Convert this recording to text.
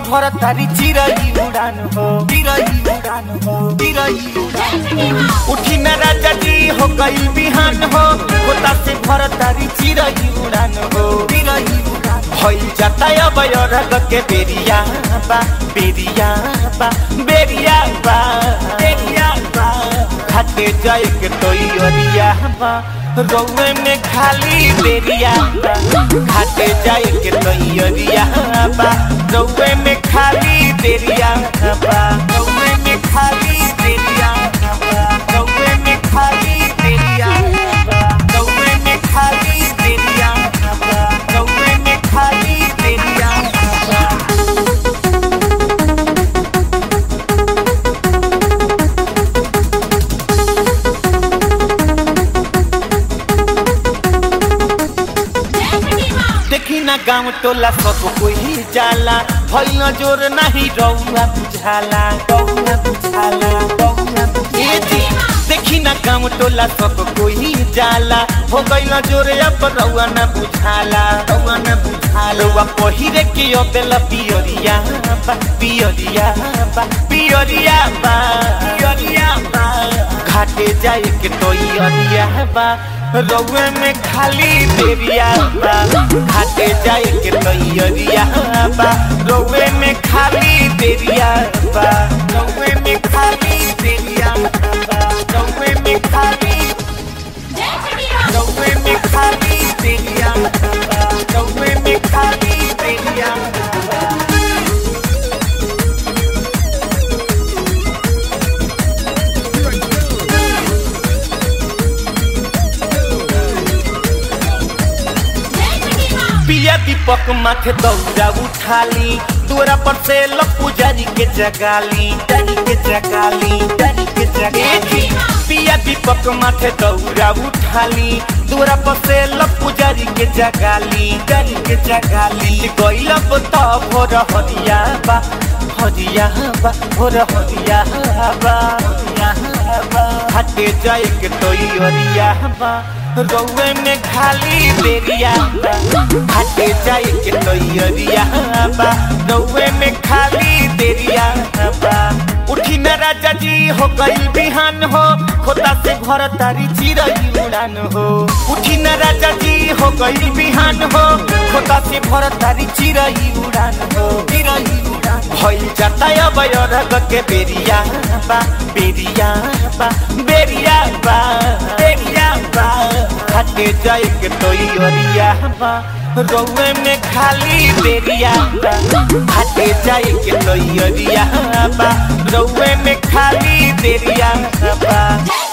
भर तारी चिरई उड़ान हो चिरई उड़ान हो चिरई उड़ान उठी न राजा जी हो गई बिहान हो खोता से भर तारी चिरई उड़ान हो चिरई उड़ान भइल जाता अब रग के बेरिया बा बेरिया बा बेरिया बा बेरिया बा घाटे जाए के तोई अरिया बा रौए में खाली बेरिया बा घाटे जाए के तोई अरिया बा रौए में खाली बेरिया बा रौए में खाली बेरिया बा रौए में खाली बेरिया बा रौए में खाली बेरिया बा रौए में खाली बेरिया बा देखी ना गाँव टोला सब कोई जाला भइल जोर नहीं रौआ बुझाला रौआ बुझाला रौआ बुझाला। ए जी, देखी ना गाँव टोला सब कोई जाला हो गइल जोर अब रौआ न बुझाला रौआ न बुझाला रौआ पहिरे के अबेला पियरिया बा पियरिया बा पियरिया बा पियरिया बा घाटे जाए के तोई अरिया बा रौए में खाली देरिया बा घाटे जाए के तैयरिया बा रौए में खाली देरिया बा रौए में खाली देरिया बा रौए में खाली रौए में खाली देरिया बा रौए में खाली देरिया बा पिया दीपक माथे दौड़ा उठाली दूरा पर से लपुजारी के जगाली जारी के जगाली जारी के जगाली पिया दीपक माथे दौड़ा उठाली दूरा पर से लपुजारी के जगाली जारी के जगाली गइल तो भोर हरिया बा हरिया बा भोर हरिया बा हरिया बा हटे जाए के तोई हरिया बा रौए में खाली बेरिया बा हटे जाए के तैयरिया बा रौए में खाली देरिया बा उठी न राजा जी हो गई बिहान हो खोता से घर तारी चिरई उड़ान हो उठी न राजा जी हो गई बिहान हो खोता से भर तारी चिरई उड़ान हो चिरई उड़ान भइल जाता अब रग के बेरिया बा बेरिया बा बेरिया बा बेरिया बा हटे जाए के तोई अरिया बा रौए में खाली बेरिया बा हटे जाए के तोई अरिया बा रौए में खाली बेरिया बा